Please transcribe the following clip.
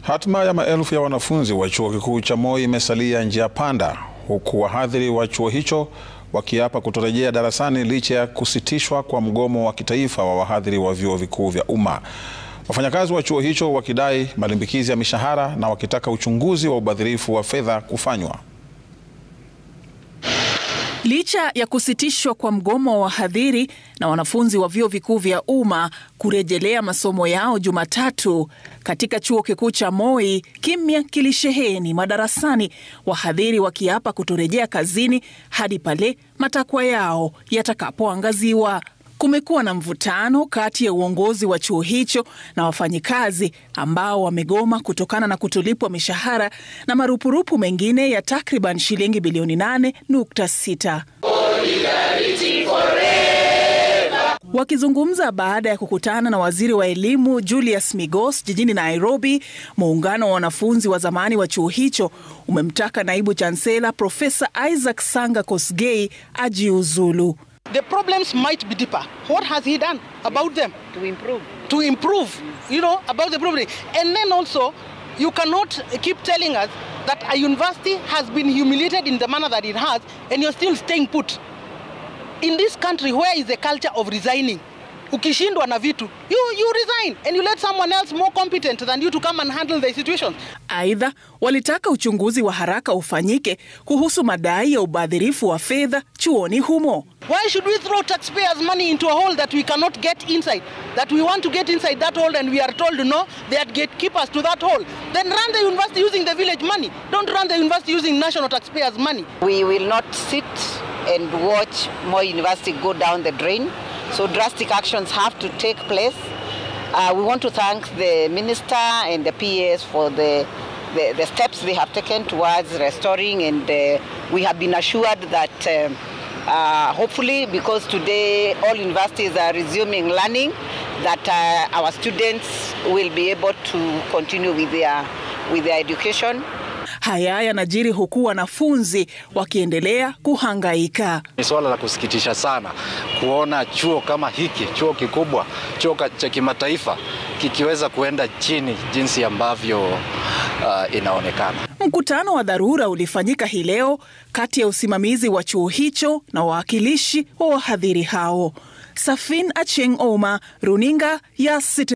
Hatma ya maelfu ya wanafunzi wa chuo kikuu cha Moi imesalia njia panda, huku wahadhiri wa chuo hicho wakiapa kutorejea darasani licha ya kusitishwa kwa mgomo wa kitaifa wa wahadhiri wa vyuo vikuu vya umma. Wafanyakazi wa chuo hicho wakidai malimbikizi ya mishahara na wakitaka uchunguzi wa ubadhirifu wa fedha kufanywa. Licha ya kusitishwa kwa mgomo wa wahadhiri na wanafunzi wa vyuo vikuu vya umma kurejelea masomo yao Jumatatu, katika chuo kikuu cha Moi kimya kilisheheni madarasani, wahadhiri wakiapa kutorejea kazini hadi pale matakwa yao yatakapoangaziwa. Kumekuwa na mvutano kati ya uongozi wa chuo hicho na wafanyikazi ambao wamegoma kutokana na kutolipwa mishahara na marupurupu mengine ya takriban shilingi bilioni 8.6. Wakizungumza baada ya kukutana na waziri wa elimu Julius Migos jijini Nairobi, muungano wa wanafunzi wa zamani wa chuo hicho umemtaka naibu chansela Profesa Isaac Sanga Kosgei ajiuzulu. The problems might be deeper. What has he done about them? to improve. To improve, you know, about the problem. And then also, you cannot keep telling us that a university has been humiliated in the manner that it has, and you're still staying put. In this country, where is the culture of resigning? Ukishindwa na vitu, you, you resign and you let someone else more competent than you to come and handle the situation. Aidha, walitaka uchunguzi wa haraka ufanyike kuhusu madai ya ubadhirifu wa fedha chuoni humo. Why should we throw taxpayers' money into a hole that we cannot get inside? That we want to get inside that hole and we are told no, they are gatekeepers to that hole. Then run the university using the village money. Don't run the university using national taxpayers' money. We will not sit and watch more university go down the drain. So drastic actions have to take place. Uh, we want to thank the minister and the PS for the, the, the steps they have taken towards restoring, and uh, we have been assured that um, uh, hopefully, because today all universities are resuming learning, that uh, our students will be able to continue with their, with their education. Haya yanajiri huku wanafunzi wakiendelea kuhangaika. Ni suala la kusikitisha sana kuona chuo kama hiki, chuo kikubwa, chuo cha kimataifa kikiweza kuenda chini jinsi ambavyo uh, inaonekana. Mkutano wa dharura ulifanyika hii leo kati ya usimamizi wa chuo hicho na wawakilishi wa wahadhiri hao. Safin Acheng Oma, runinga ya Citizen.